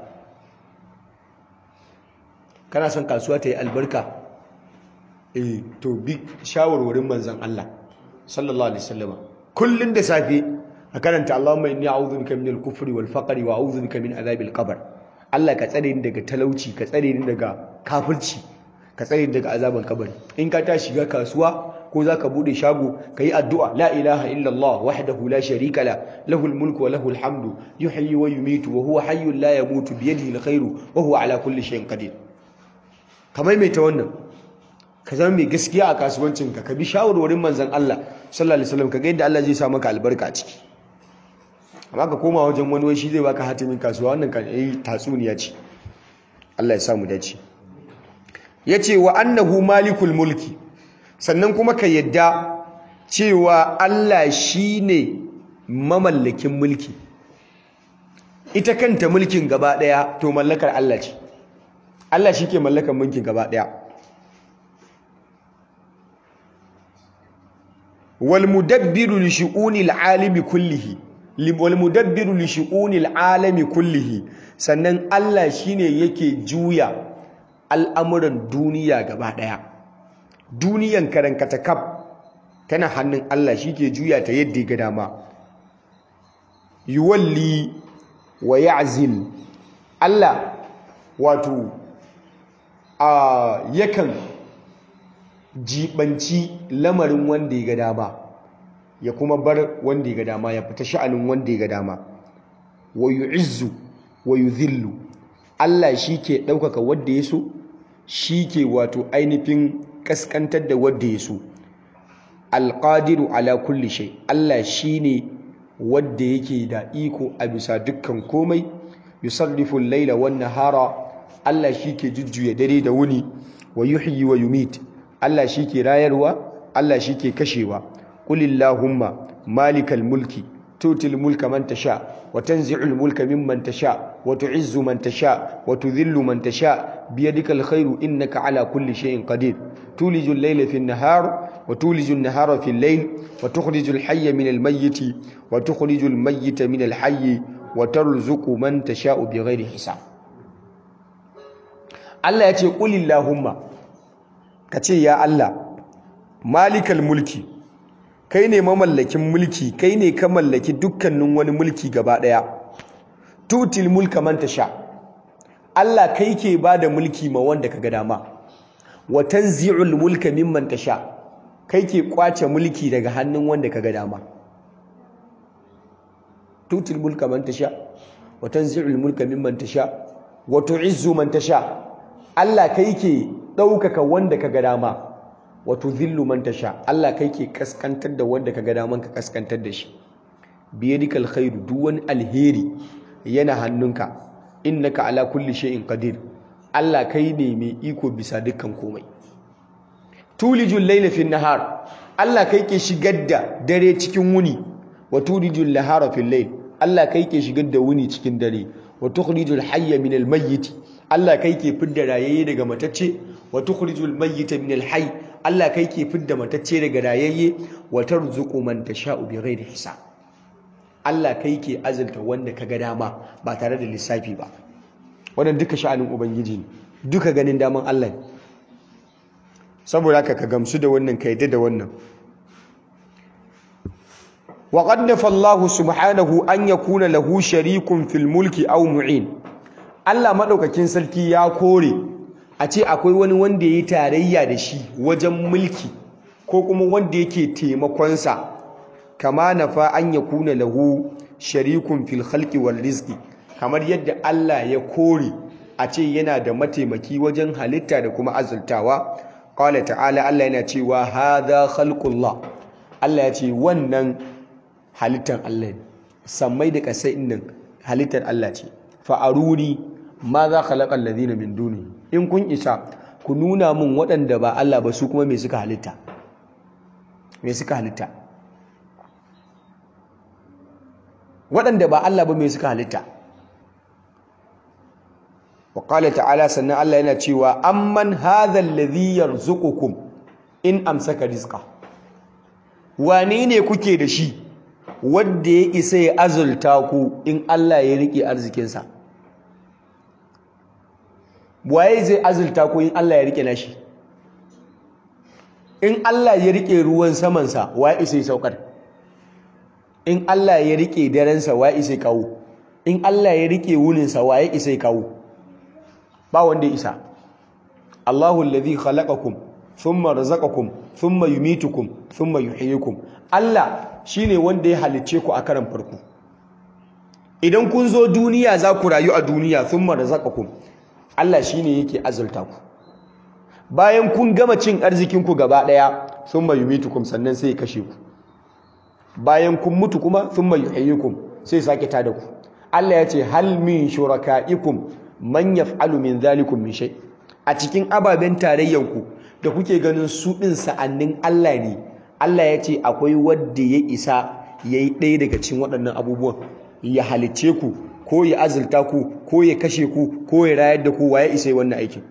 kana son kasuwa ta yi albarka eh to bi shawarwarin manzon Allah sallallahu alaihi wasallam kullun da safe a karanta Allahumma inni a'udhu bika minal kufri wal faqri wa a'udhu bika min adhabil qabr Allah ka tsare ni daga talauci ka tsare ni daga kafirci ka tsare ni daga azaban kabari in ka ta shiga kasuwa ko za ka buɗe shago ka yi addu'a la ilaha illallah wahdahu la sharika la lahul mulku wa lahul hamdu yuhyi wa yumitu wa huwa hayyun la yamutu bi yadihi alkhairu wa huwa ala kulli shay'in qadir kamar mai ta wannan ka zama mai gaskiya a kasuwancin ka ka bi shawarwarin manzon Allah sallallahu alaihi wasallam ka ga yadda Allah zai sa maka albarka a ciki amma ka koma wajen wani wai shi zai baka hatimin kasuwa wannan kan yi tatsuniya ce Allah ya sa mu dace yace wa annahu malikul mulki sannan kuma ka yadda cewa Allah shi ne mamallakin mulki ita kanta mulkin gaba ɗaya to mallakar Allah ce Allah shi ke mallakar mulkin gaba ɗaya walmudabbiru li shu'unil alimi kullihi walmudabbiru li shu'unil alami kullihi sannan Allah shine yake juya al'amuran duniya gaba ɗaya duniyan karankata kaf tana hannun Allah shi ke juya ta yadda ga dama yuwalli wa ya'zil Allah wato a yakan jibanci lamarin wanda ya ga dama ya kuma bar wanda ya ga dama ya fita sha'anin wanda ya ga dama wa yu'izzu wa yudhillu Allah shi ke ɗaukaka wanda ya so shi ke wato ainihin kaskantar da wadda ya so alƙadiru ala kulli shay Allah shine wadda yake da iko a bisa dukkan komai yusarrifu al-laila wan nahara Allah shike jujjuya dare da wuni wa yuhyi wa yumit Allah shike rayarwa Allah shike kashewa qulillahumma malikal mulki tutil mulka man tasha wa tanzi'ul mulka mimman tasha wa tu'izzu man tasha wa tudhillu man tasha biyadikal khairu innaka ala kulli shay'in qadir تولج الليل في النهار وتولج النهار في الليل وتخرج الحي من الميت وتخرج الميت من الحي وترزق من تشاء بغير حساب Allah ya ce ƙulillahumma ka ce ya Allah malikal mulki kai ne mamallakin mulki kai ne ka mallaki dukkanin wani mulki gaba ɗaya tutil mulka man tasha Allah kai ke ba da mulki ma wanda ka ga dama wa tanzi'ul mulka mimman tasha kai ke kwace mulki daga hannun wanda kaga dama tutil mulka man tasha wa tanzi'ul mulka mimman tasha wa tu'izzu man tasha Allah kai ke daukaka wanda kaga dama wa tudhillu man tasha Allah kai ke kaskantar da wanda kaga daman ka kaskantar da shi biyadikal khairu duk wani alheri yana hannunka innaka ala kulli shay'in qadir Allah kai ne mai iko bisa dukkan komai tulijul layla fin nahar Allah kai ke shigar da dare cikin wuni wa tulijul nahara fil layl Allah kai ke shigar da wuni cikin dare wa tukhrijul hayya min al mayyit Allah kai ke fidda rayayye daga matacce wa tukhrijul mayyita min al hayy Allah kai ke fidda matacce daga rayayye wa tarzuqu man tasha'u bighairi hisab Allah kai ke azalta wanda kaga dama ba tare da lissafi ba wannan duka sha'anin ubangiji ne duka ganin daman Allah ne saboda haka ka gamsu da wannan ka yadda da wannan wa qad nafa Allah subhanahu an yakuna lahu sharikun fil mulki aw mu'in Allah madaukakin sarki ya kore a ce akwai wani wanda yayi tarayya da shi wajen mulki ko kuma wanda yake taimakonsa kama nafa an yakuna lahu sharikun fil khalqi wal rizqi kamar yadda Allah ya kore a ce yana da mataimaki wajen halitta da kuma azultawa qala ta'ala Allah yana cewa hadha khalqullah Allah ya ce wannan halittar Allah ne sammai da kasai nan halittar Allah ce fa aruni ma za khalaqa alladhina min duni in kun isa ku nuna min waɗanda ba Allah ba su kuma me suka halitta me suka halitta waɗanda ba Allah ba me suka halitta wa qala ta'ala sannan Allah yana cewa amman hadha alladhi yarzuqukum in amsaka rizqa wane ne kuke da shi wanda ya isa ya azulta ku in Allah ya rike arzikinsa waye zai azulta ku in Allah ya rike nashi in Allah ya rike ruwan samansa waye isa ya saukar in Allah ya rike darensa waye isa ya kawo in Allah ya rike wuninsa waye isa ya kawo ba wanda ya isa Allahu alladhi khalaqakum thumma razaqakum thumma yumitukum thumma yuhyikum Allah shine wanda ya halicce ku a karan farko idan kun zo duniya za ku rayu a duniya thumma razaqakum Allah shine yake azulta ku bayan kun gama cin arzikin ku gaba daya thumma yumitukum sannan sai ya kashe ku bayan kun mutu kuma thumma yuhyikum sai sake tada ku Allah ya ce hal min shurakaikum man yaf'alu min dhalikum min shay a cikin ababen tarayyanku da kuke ganin su ɗin sa'annin Allah ne Allah ya ce akwai wadda ya isa ya yi ɗaya daga cikin waɗannan abubuwan ya halicce ku ko ya azulta ku ko ya kashe ku ko ya rayar da ku waye isa yi wannan aikin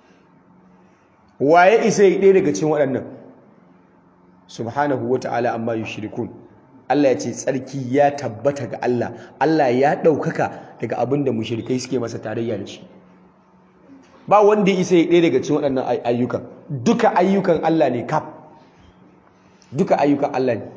waye isa yi ɗaya daga cikin waɗannan subhanahu wa ta'ala amma yushrikun Allah ya ce tsarki ya tabbata ga Allah Allah ya ɗaukaka daga abin da mushrikai suke masa tarayya da shi ba wanda ya isa ya ɗaya daga cikin waɗannan ayyukan duka ayyukan Allah ne kaf duka ayyukan Allah ne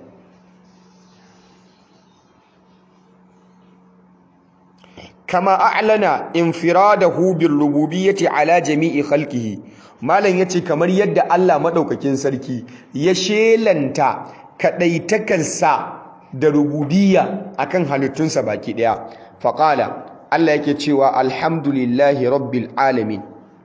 kama a'lana infiradahu bil rububiyyati ala jami'i khalqihi malam yace kamar yadda Allah madaukakin sarki ya shelanta kadaitakarsa da rububiyya akan halittunsa baki daya faqala Allah yake cewa alhamdulillahi rabbil alamin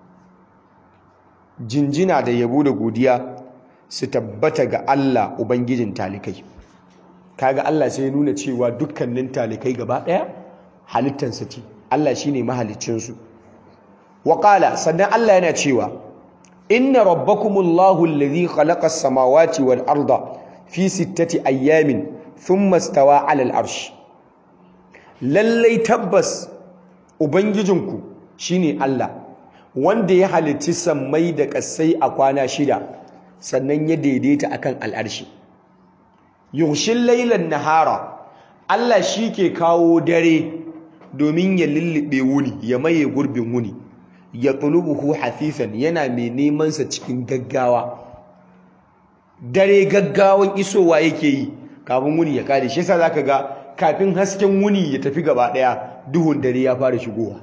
jinjina da yabo da godiya su tabbata ga Allah ubangijin talikai kaga Allah sai ya nuna cewa dukkanin talikai gaba daya halittansa ce Allah shine mahaliccin su wa qala sannan Allah yana cewa inna rabbakumullahu alladhi khalaqa as-samawati wal arda fi sittati ayyamin thumma istawa 'ala al-arsh lallai tabbas ubangijinku shine Allah wanda ya halicci sammai da ƙasai a kwana shida sannan ya daidaita akan al'arshi yughshil laylan nahara Allah shi ke kawo dare domin ya lullube wuni ya maye gurbin wuni ya tulubuhu hafifan yana mai neman sa cikin gaggawa dare gaggawan isowa yake yi kafin wuni ya kare shi yasa zaka ga kafin hasken wuni ya tafi gaba daya duhun dare ya fara shigowa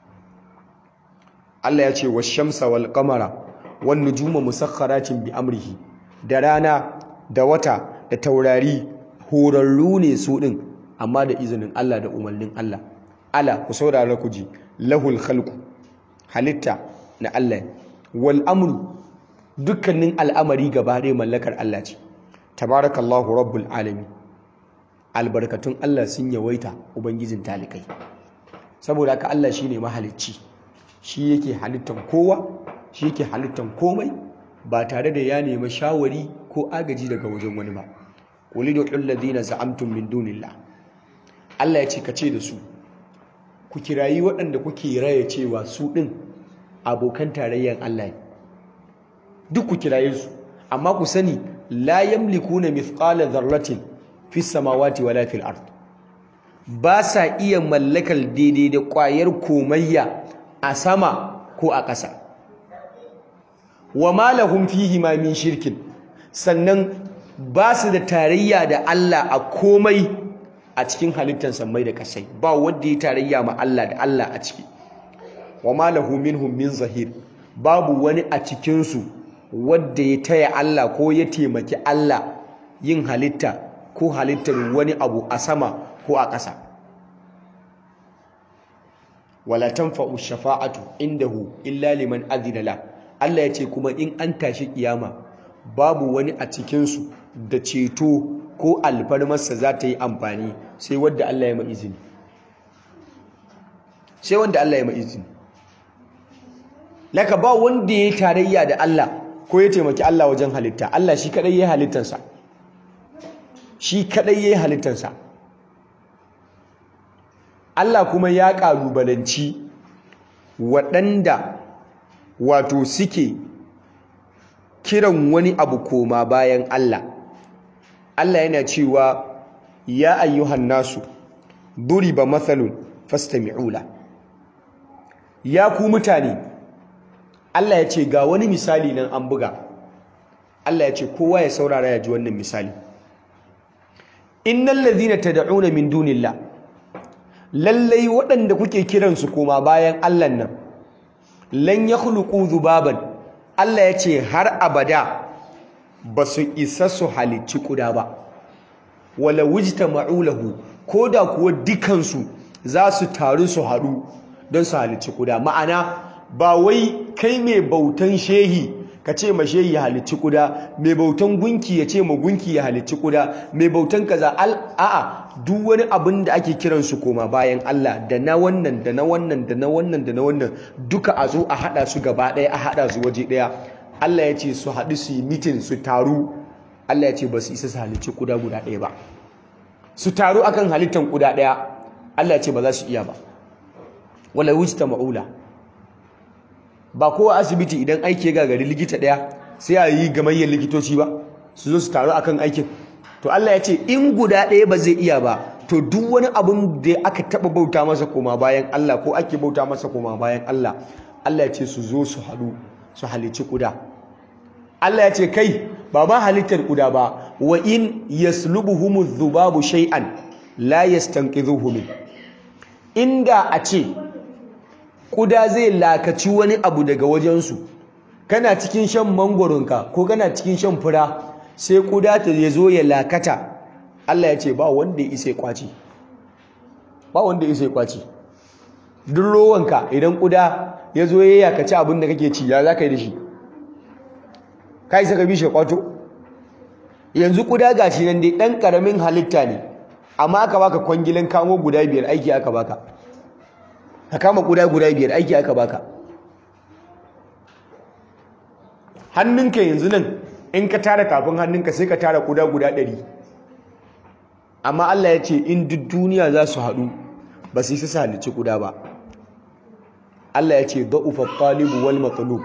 Allah ya ce wa shamsa wal qamara wan nujuma musakhkharatin bi amrihi da rana da wata da taurari horarru ne su din amma da izinin Allah da umarnin Allah ala ku saurara ku ji lahul khalqu halitta na Allah wal amru dukkanin al'amari gaba ɗaya mallakar Allah ce tabarakallahu rabbul alamin albarkatun Allah sun yawaita ubangijin talikai saboda haka Allah shine mahalicci shi yake halittan kowa shi yake halittan komai ba tare da ya nemi shawari ko agaji daga wajen wani ba qul ud'u ladina za'amtum min dunillah Allah ya ce ka ce da su ku kirayi waɗanda kuke raya cewa su ɗin abokan tarayyar Allah ne duk ku kiraye su amma ku sani la yamlikuna mithqala dharratin fis samawati wala fil ard ba sa iya mallakar daidai da ƙwayar komayya a sama ko a ƙasa wa ma lahum fihi ma min shirkin sannan ba su da tarayya da Allah a komai a cikin halittar sammai da kasai ba wanda ya tarayya ma Allah da Allah a ciki wa ma lahu minhum min zahir babu wani a cikin su wadda ya taya Allah ko ya taimaki Allah yin halitta ko halittar wani abu a sama ko a ƙasa wala tanfa'u shafa'atu indahu illa liman adhina la Allah ya ce kuma in an tashi kiyama babu wani a cikin su da ceto ko alfarmarsa za ta yi amfani sai wanda Allah ya mai izini sai wanda Allah ya mai izini laka ba wanda ya tarayya da Allah ko ya taimaki Allah wajen halitta Allah shi kadai ya halittansa shi kadai ya halittansa Allah kuma ya ƙalubalanci waɗanda wato suke kiran wani abu koma bayan Allah Allah yana cewa ya ayyuhan nasu duriba mathalun fastami'ula ya ku mutane Allah ya ce ga wani misali nan an buga Allah ya ce kowa ya saurara ya ji wannan misali innal ladhina tad'una min dunillah lallai waɗanda kuke kiransu koma bayan Allah nan lan yakhluqu dhubaban Allah ya ce har abada ba su isa su halicci kuda ba wala wujta ma'ulahu ko da kuwa dukansu za su taru su haɗu don su halicci kuda ma'ana ba wai kai mai bautan shehi ka ce ma shehi ya halicci kuda mai bautan gunki ya ce ma gunki ya halicci kuda mai bautan kaza a'a duk wani abin da ake kiransu koma bayan Allah da na wannan da na wannan da na wannan da na wannan duka a zo a haɗa su gaba ɗaya a haɗa su waje ɗaya Allah ya ce su haɗu su yi mitin su taru Allah ya ce ba su isa su halicci kuda guda ɗaya ba su taru akan halittan kuda ɗaya Allah ya ce ba za su iya ba wala wujta ma'ula ba kowa asibiti idan aiki ya gagari likita ɗaya sai a yi gamayyar likitoci ba su zo su taru akan aikin to Allah ya ce in guda ɗaya ba zai iya ba to duk wani abin da aka taɓa bauta masa koma bayan Allah ko ake bauta masa koma bayan Allah Allah ya ce su zo su haɗu su halicci kuda Allah ya ce kai ba ma halittar kuda ba wa in yaslubuhumu dhubabu shay'an la yastanqidhuhu min inda a ce kuda zai lakaci wani abu daga wajensu kana cikin shan mangoronka ko kana cikin shan fura sai kuda ta ya zo ya lakata Allah ya ce ba wanda ya isa kwaci ba wanda ya isa kwaci duk rowanka idan kuda ya zo ya yakaci abin da kake ci ya za ka yi da shi ka isa ka bi shi kwato yanzu kuda gashi nan dai ɗan ƙaramin halitta ne amma aka baka kwangilin kamo guda biyar aiki aka baka ka kama kuda guda biyar aiki aka baka hannunka yanzu nan in ka tara tafin hannunka sai ka tara kuda guda ɗari amma Allah ya ce in duk duniya za su haɗu ba su yi su halicci kuda ba Allah ya ce da'ufa talibu wal matlub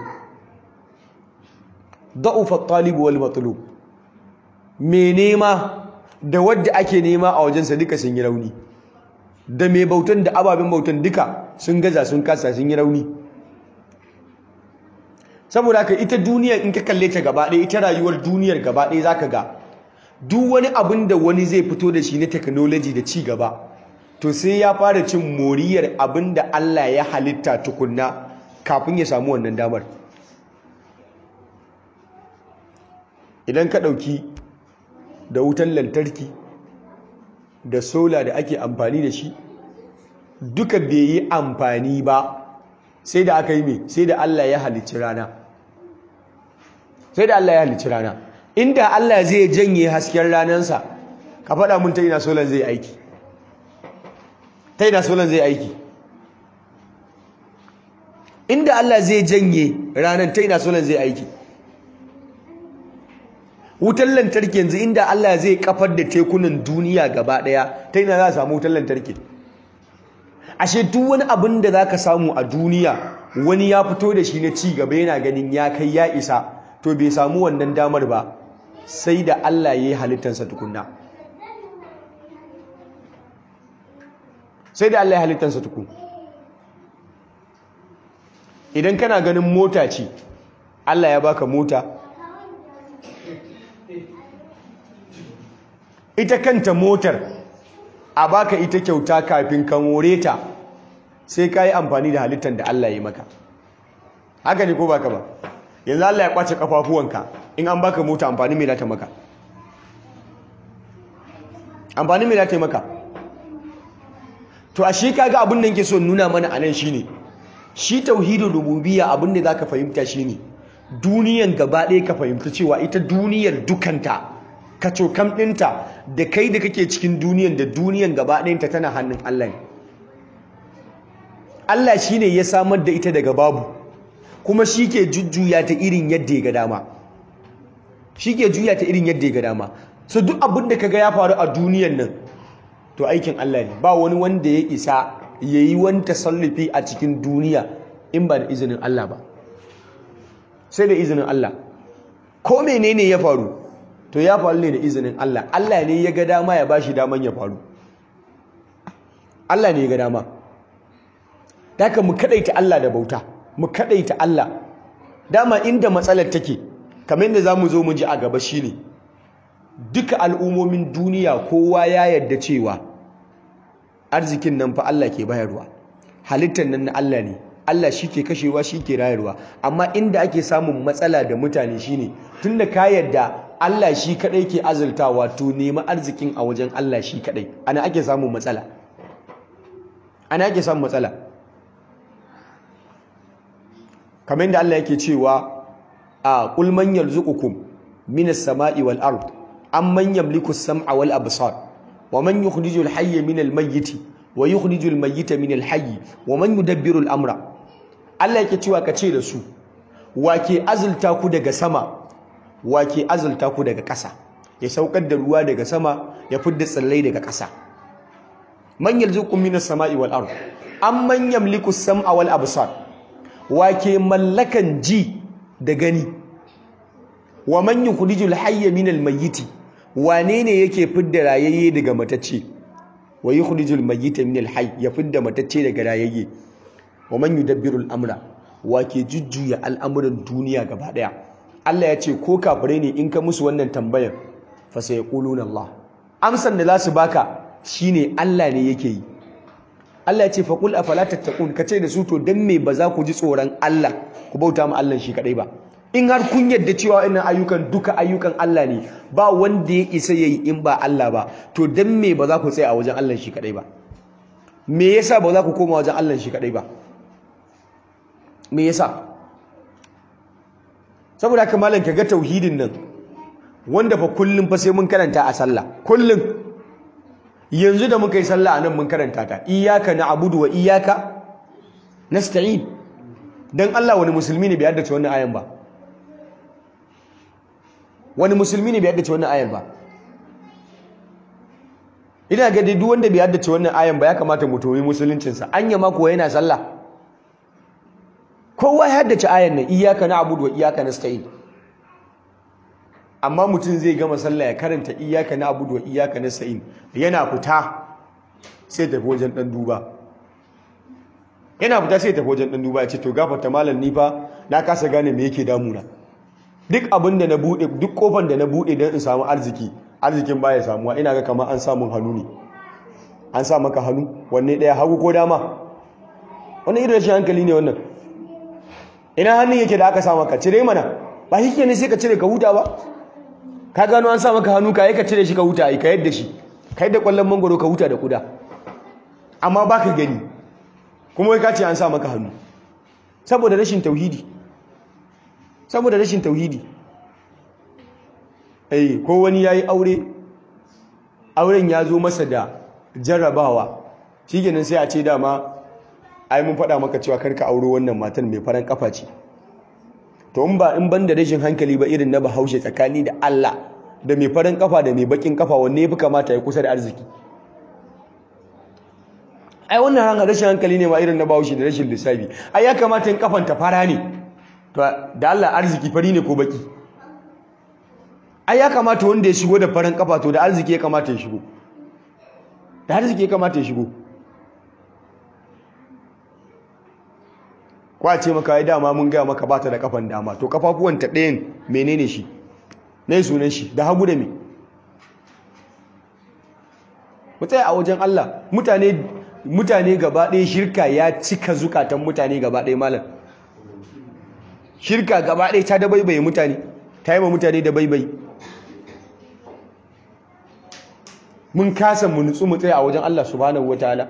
da'ufa talibu wal matlub me nema da wadda ake nema a wajensa duka sun yi rauni da mai bautan da ababen bautan duka sun gaza sun kasa sun yi rauni saboda haka ita duniyar in ka kalle ta gaba ɗaya ita rayuwar duniyar gaba ɗaya zaka ga duk wani abin da wani zai fito da shi na technology da ci gaba to sai ya fara cin moriyar abin da Allah ya halitta tukunna kafin ya samu wannan damar idan ka ɗauki da wutan lantarki da sola da ake amfani da shi duka bai yi amfani ba sai da aka yi mai sai da Allah ya halicci rana sai da Allah ya halicci rana inda Allah zai janye hasken ranansa ka faɗa mun ta ina solan zai aiki ta ina solan zai aiki inda Allah zai janye ranar ta ina solan zai aiki wutar lantarki yanzu inda Allah zai kafar da tekunan duniya gaba daya ta ina za a samu wutar lantarki ashe duk wani abin da za ka samu a duniya wani ya fito da shi na ci gaba yana ganin ya kai ya isa to bai samu wannan damar ba sai da Allah ya yi halittarsa tukunna sai da Allah ya halittarsa tukun idan kana ganin mota ce Allah ya baka mota ita kanta motar a baka ita kyauta kafin ka more ta sai ka yi amfani da halittar da Allah ya maka haka ne ko baka ba yanzu Allah ya kwace kafafuwanka in an baka mota amfani mai lata maka amfani mai lata maka to a shi kaga abin da yake so nuna mana anan shine shi tauhidin rububiyya abin da zaka fahimta shine duniyan gaba ɗaya ka fahimta cewa ita duniyar dukanta ka cokam ɗinta da kai da kake cikin duniyan da duniyan gaba ɗayanta tana hannun Allah ne Allah shine ya samar da ita daga babu kuma shi ke jujjuya ta irin yadda ya ga dama shi ke juya ta irin yadda ya ga dama so duk abin da kaga ya faru a duniyan nan to aikin Allah ne ba wani wanda ya isa ya yi wani tasallufi a cikin duniya in ba da izinin Allah ba sai da izinin Allah ko menene ya faru to ya faru ne da izinin Allah Allah ne ya ga dama ya bashi daman ya faru Allah ne ya ga dama haka mu kadaita Allah da bauta mu kadaita Allah dama inda matsalar take kamar yadda zamu zo mu ji a gaba shine duka al'ummomin duniya kowa ya yarda cewa arzikin nan fa Allah ke bayarwa halittar nan na Allah ne Allah shi ke kashewa shi ke rayarwa amma inda ake samun matsala da mutane shine tunda ka yarda Allah shi kadai ke azultawa to nemi arzikin a wajen Allah shi kadai ana ake samun matsala ana ake samun matsala kamar yadda Allah yake cewa a qul man yarzuqukum minas sama'i wal ard amman yamliku as-sam'a wal absar wa man yukhrijul hayya minal mayyiti wa yukhrijul mayyita minal hayyi wa man yudabbiru al-amra Allah yake cewa ka ce da su wake azulta ku daga sama wake azulta ku daga ƙasa ya saukar da ruwa daga sama ya fidda tsallai daga ƙasa man yarzuqukum minas sama'i wal ard amman yamliku as-sam'a wal absar wake mallakan ji da gani wa man yukhrijul hayya minal mayyiti wane ne yake fidda rayayye daga matacce wa yukhrijul mayyita minal hayy ya fidda matacce daga rayayye wa man yudabbirul amra wake jujjuya al'amuran duniya gaba daya Allah ya ce ko kafirai ne in ka musu wannan tambayar fa sayaquluna Allah amsan da za su baka shine Allah ne yake yi Allah ya ce fa qul afala tattaqun kace da su to dan me ba za ku ji tsoron Allah ku bauta ma Allah shi kadai ba in har kun yadda cewa wannan ayyukan duka ayyukan Allah ne ba wanda ya isa yayi in ba Allah ba to dan me ba za ku tsaya a wajen Allah shi kadai ba me yasa ba za ku koma wajen Allah shi kadai ba me yasa saboda haka malam kaga tauhidin nan wanda fa kullum fa sai mun karanta a sallah kullum yanzu da muka yi sallah anan mun karanta ta iyyaka na'budu wa iyyaka nasta'in dan Allah wani musulmi ne bai haddace wannan ayan ba wani musulmi ne bai haddace wannan ayan ba ina ga dai duk wanda bai haddace wannan ayan ba ya kamata mu toyi musuluncinsa anya ma kuwa yana sallah kowa ya haddace ayan nan iyyaka na'budu wa iyyaka nasta'in amma mutum zai gama sallah ya karanta iyyaka na'budu wa iyyaka nasta'in yana fita sai tafi wajen dan duba yana fita sai tafi wajen dan duba ya ce to gafarta malam ni fa na kasa gane me yake damuna duk abin da na bude duk kofar da na bude don in samu arziki arzikin baya samuwa ina ga kamar an samun hannu ne an sa maka hannu wanne daya hagu ko dama wannan irin rashin hankali ne wannan ina hannun yake da aka sa maka cire mana ba shi ne sai ka cire ka huta ba ka gano an sa maka hannu ka yi ka cire shi ka huta ka yadda shi ka yadda kwallon mangoro ka huta da kuda amma ba ka gani kuma wai ka ce an sa maka hannu saboda rashin tauhidi saboda rashin tauhidi eh ko wani yayi aure auren ya zo masa da jarrabawa shikenan sai a ce dama ai mun faɗa maka cewa karka auro wannan matan mai faran kafa ce to in ba in ban da rashin hankali ba irin na bahaushe tsakani da Allah da mai farin kafa da mai bakin kafa wanne yafi kamata ya kusa da arziki ai wannan hanga rashin hankali ne ma irin na bahaushe da rashin lissafi ai ya kamata in kafan ta fara ne to da Allah arziki fari ne ko baki ai ya kamata wanda ya shigo da farin kafa to da arziki ya kamata ya shigo da arziki ya kamata ya shigo kwace maka ya dama mun gaya maka bata da kafan dama to kafafuwanta ɗayan menene shi ne sunan shi da hagu da me mutane a wajen Allah mutane mutane gaba ɗaya shirka ya cika zukatan mutane gaba ɗaya malam shirka gaba ɗaya ta dabaibaye mutane ta yi ma mutane dabaibaye mun kasa mu nutsu mu tsaya a wajen Allah subhanahu wataala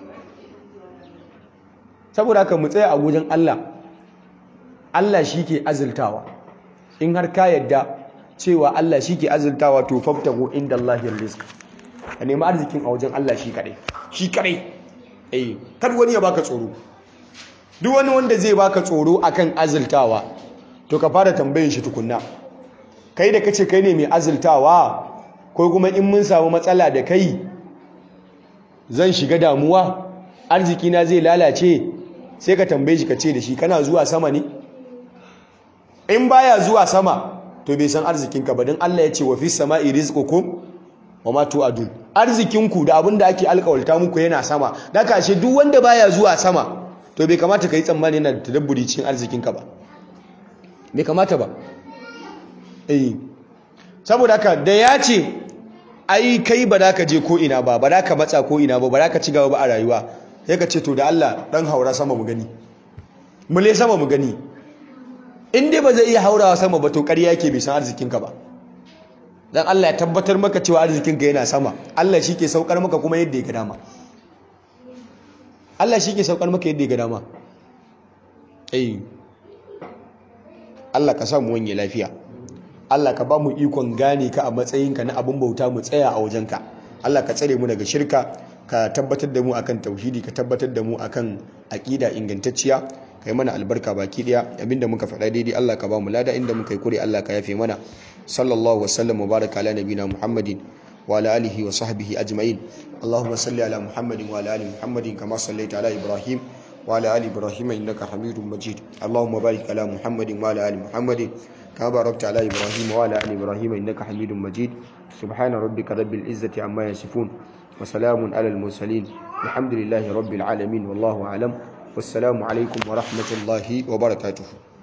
saboda haka mu tsaya a wajen Allah Allah shi ke azultawa in har ka yadda cewa Allah shi ke azultawa to fabtahu inda Allahir rizq ka nemi arzikin a wajen Allah shi kadai shi kadai eh kar wani ya baka tsoro duk wani wanda zai baka tsoro akan azultawa to ka fara tambayin shi tukunna kai da kace kai ne mai azultawa ko kuma in mun samu matsala da kai zan shiga damuwa arziki na zai lalace sai ka tambaye shi ka ce da shi kana zuwa sama ne in baya zuwa sama to bai san arzikinka ba don Allah ya ce wa fi sama'i rizqukum wa ma tu'adun arzikinku da abin da ake alƙawalta muku yana sama da kashe duk wanda baya zuwa sama to bai kamata ka yi tsammani yana da tadabburi cikin arzikinka ba bai kamata ba eh saboda haka da ya ce ai kai ba za ka je ko ina ba ba za ka matsa ko ina ba ba za ka ci gaba ba a rayuwa sai ka ce to da Allah dan haura sama mu gani mule sama mu gani in dai ba zai iya haurawa sama ba to ƙarya yake bai san arzikinka ba dan Allah ya tabbatar maka cewa arzikinka yana sama Allah shi ke saukar maka kuma yadda ya ga dama Allah shi ke saukar maka yadda ya ga dama eh Allah ka samu wanye lafiya Allah ka ba mu ikon gane ka a matsayinka na abin bauta mu tsaya a wajenka Allah ka tsare mu daga shirka ka tabbatar da mu akan tauhidi ka tabbatar da mu akan aqida ingantacciya kai mana albarka baki daya abinda muka faɗa daidai Allah ka ba mu lada inda muka yi kure Allah ka yafe mana sallallahu wasallam wa baraka ala nabina muhammadin wa ala alihi wa sahbihi ajma'in allahumma salli ala muhammadin wa ala ali muhammadin kama sallaita ala ibrahim wa ala ali ibrahim innaka hamidum majid allahumma barik ala muhammadin wa ala ali muhammadin كما باركت على إبراهيم وعلى آل إبراهيم إنك حميد مجيد سبحان ربك رب العزة عما يصفون وسلام على المرسلين الحمد لله رب العالمين والله أعلم والسلام عليكم ورحمة الله وبركاته